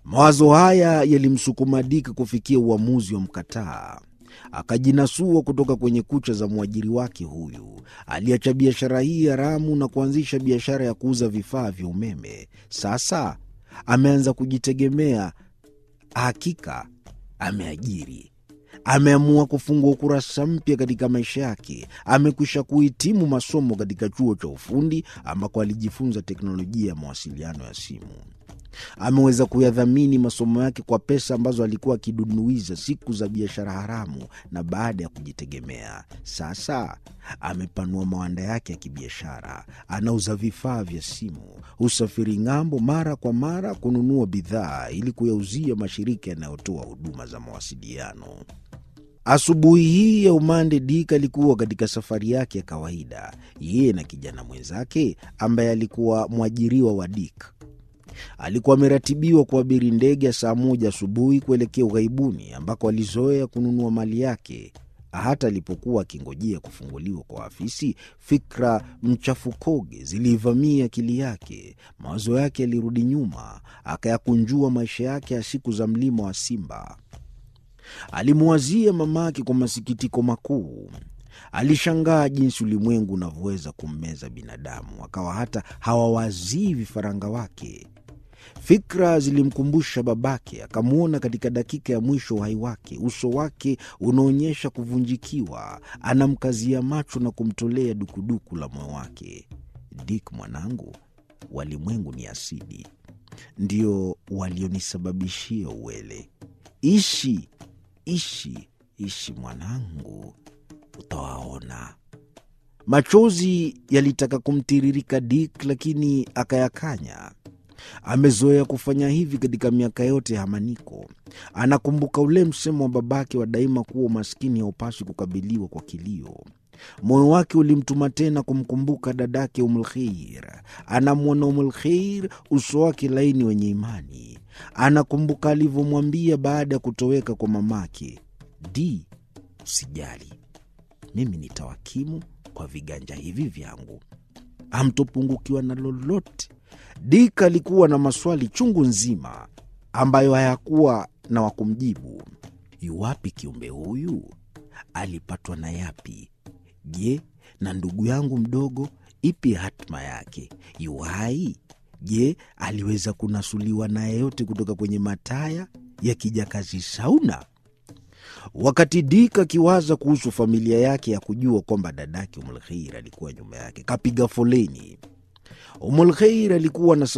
Mawazo haya yalimsukuma Dick kufikia uamuzi wa mkataa. Akajinasua kutoka kwenye kucha za mwajiri wake huyu. Aliacha biashara hii haramu na kuanzisha biashara ya kuuza vifaa vya umeme. Sasa ameanza kujitegemea. Hakika ameajiri, ameamua kufungua ukurasa mpya katika maisha yake. Amekwisha kuhitimu masomo katika chuo cha ufundi ambako alijifunza teknolojia ya mawasiliano ya simu. Ameweza kuyadhamini masomo yake kwa pesa ambazo alikuwa akidunuiza siku za biashara haramu, na baada ya kujitegemea sasa amepanua mawanda yake ya kibiashara. Anauza vifaa vya simu, husafiri ng'ambo mara kwa mara kununua bidhaa ili kuyauzia mashirika yanayotoa huduma za mawasiliano. Asubuhi hii ya umande, Dick alikuwa katika safari yake ya kawaida, yeye na kijana mwenzake ambaye alikuwa mwajiriwa wa Dick. Alikuwa ameratibiwa kuabiri ndege ya saa moja asubuhi kuelekea ughaibuni ambako alizoea kununua mali yake. Hata alipokuwa akingojea kufunguliwa kwa afisi, fikra mchafukoge ziliivamia akili yake. Mawazo yake yalirudi nyuma, akayakunjua maisha yake ya siku za mlima wa Simba. Alimwazia mamake kwa masikitiko makuu. Alishangaa jinsi ulimwengu unavyoweza kummeza binadamu, akawa hata hawawazii vifaranga wake. Fikra zilimkumbusha babake, akamwona katika dakika ya mwisho uhai wake, uso wake unaonyesha kuvunjikiwa. Anamkazia macho na kumtolea dukuduku la moyo wake. Dick mwanangu, walimwengu ni asidi, ndio walionisababishia uwele. Ishi, ishi, ishi mwanangu, utawaona. Machozi yalitaka kumtiririka Dick, lakini akayakanya. Amezoea kufanya hivi katika miaka yote ya hamaniko. Anakumbuka ule msemo wa babake wa daima kuwa umaskini haupaswi kukabiliwa kwa kilio. Moyo wake ulimtuma tena kumkumbuka dadake Umulkheir. Anamwona Umulkheir, uso wake laini wenye imani. Anakumbuka alivyomwambia baada ya kutoweka kwa mamake, Di, usijali, mimi nitawakimu kwa viganja hivi vyangu, hamtopungukiwa na lolote. Dick alikuwa na maswali chungu nzima ambayo hayakuwa na wa kumjibu. Yuwapi kiumbe huyu? Alipatwa na yapi? Je, na ndugu yangu mdogo, ipi hatma yake? Yuhai? Je, aliweza kunasuliwa na yeyote kutoka kwenye mataya ya kijakazi Sauna? Wakati Dick akiwaza kuhusu familia yake ya kujua kwamba dadake Umulkheir alikuwa nyuma yake, kapiga foleni. Umulkheir alikuwa na